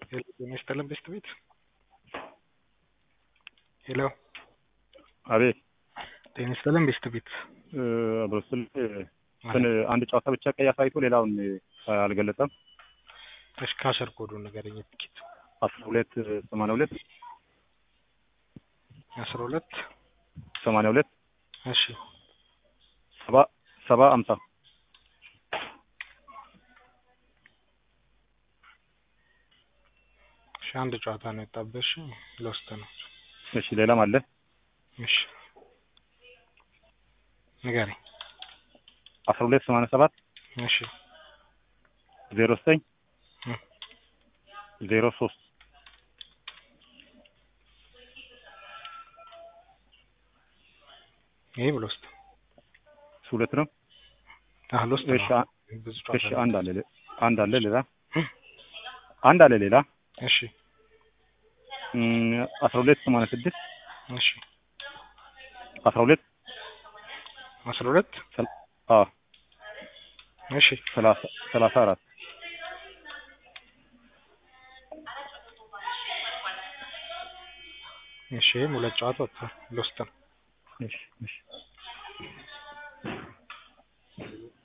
ሄሎ ጤና ይስጥልን ቤስት ቤት ሄሎ አቤት ጤና ይስጥልን ቤስት ቤት በስል እንትን አንድ ጨዋታ ብቻ ቀይ አሳይቶ ሌላውን አልገለጸም። እሺ ካሸር ኮዱን ንገረኝ ትኬት አስራ ሁለት ሰማንያ ሁለት አስራ ሁለት ሰማንያ ሁለት እሺ ሰባ ሰባ አምሳ እሺ አንድ ጨዋታ ነው የወጣብህ። እሺ ለውስጥ ነው። እሺ ሌላም አለ። እሺ ንገረኝ። አስራ ሁለት ሰማንያ ሰባት እሺ ዜሮ ዘጠኝ እ ዜሮ ሶስት ይሄ ብሎ ውስጥ እሱ ሁለት ነው። አህል ውስጥ እሺ ነው። አ- ብዙ እሺ ጨዋታ አንድ አለ ሌ- አንድ አለ ሌላ እ? አንድ አለ ሌላ እሺ እም፣ አስራ ሁለት ሰማንያ ስድስት እሺ አስራ ሁለት አስራ ሁለት ሰል- አዎ እሺ ሰላሳ ሰላሳ አራት እሺ ይሄም ሁለት ጨዋታ ወጥቷል። ለውስጥ ነው። እሺ እሺ